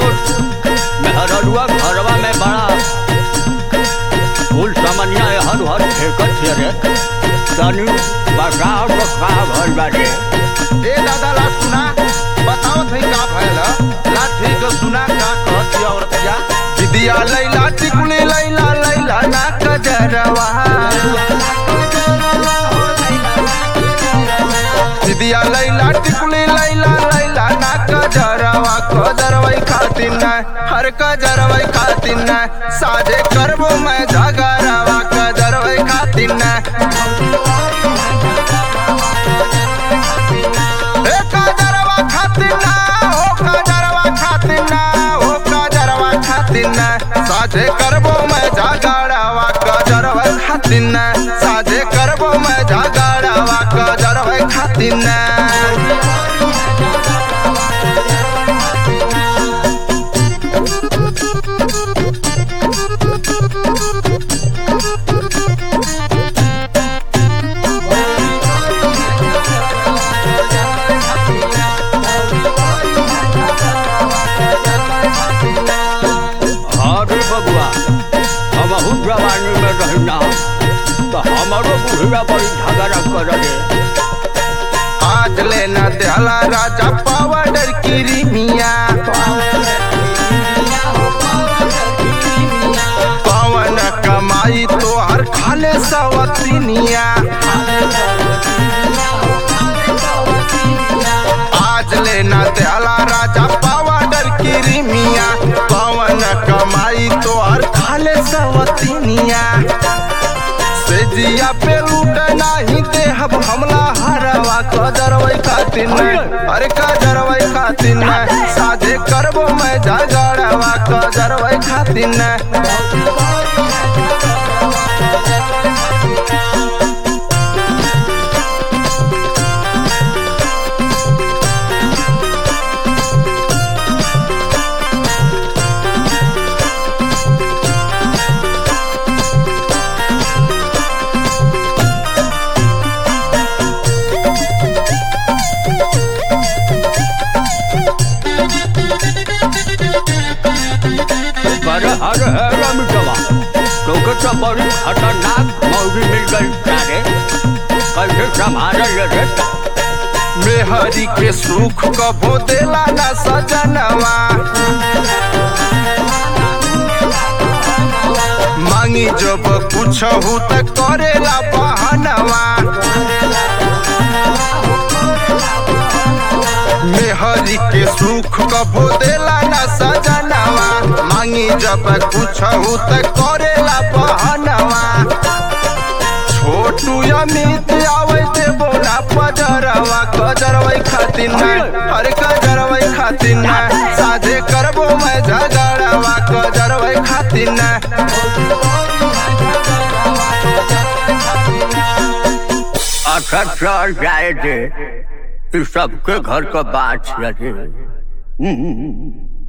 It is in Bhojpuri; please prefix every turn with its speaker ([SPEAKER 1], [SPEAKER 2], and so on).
[SPEAKER 1] तो मेहररुआ घरवा में बड़ा फूल समनिया हर हर फेंकत छे रे तनी बताओ तो का भइल बा रे
[SPEAKER 2] ए दादा ला सुना बताओ थई का भइल ला ठीक सुना का कहती औरतिया विद्या लैला टिकुली लैला लैला ना कजरवा विद्या लैला टिकुली लैला लैला ना कजरवा कजरवई खातिर न हर कजरवई खातिर न साजे करबो मैं जागरवा कजरवई खातिर न ए काजरवा खातिर ना हो काजरवा खातिर ना हो काजरवा खातिर ना साझे करबो मैं जागरवा काजरवा खातिर ना साझे करबो मैं जागरवा काजरवा खातिर ना
[SPEAKER 1] अरे बबुआ हमहू जवानी में रहना तो हमारो बुढ़िया बड़ी झगड़ा कर रे
[SPEAKER 2] आज लेना दयाला राजा पावडर की रिमिया पवन कमाई तो हर खाले सवतिनिया आज लेना दयाला राजा पावडर की रिमिया पवन कमाई तो हर खाले सवतिनिया से जिया पे लूट नाही देहब हमला हरवा कजरवई खातिर न अरे कजरवई खातिर न साझे करबो मैं झगड़वा कजरवई खातिर न
[SPEAKER 1] कर हर है रमिटवा क्योंकि तो बड़ी खतरनाक मौजी मिल गई सारे कैसे संभाल रे
[SPEAKER 2] मेहरी के सुख कबो देला न सजनवा मांगी जब कुछ हो त करेला बहनवा मेहरी के सुख कबो देला न सजनवा मांगी जब कुछ हो त करेला बहनवा छोटू अमित आवे ते बोला पजरवा कजरवई खातिर न हर कजरवई खातिर न साझे करबो मैं झगड़वा कजरवई खातिर न
[SPEAKER 1] अच्छा चल जाए थे इस सबके घर का बात है रे हम्म।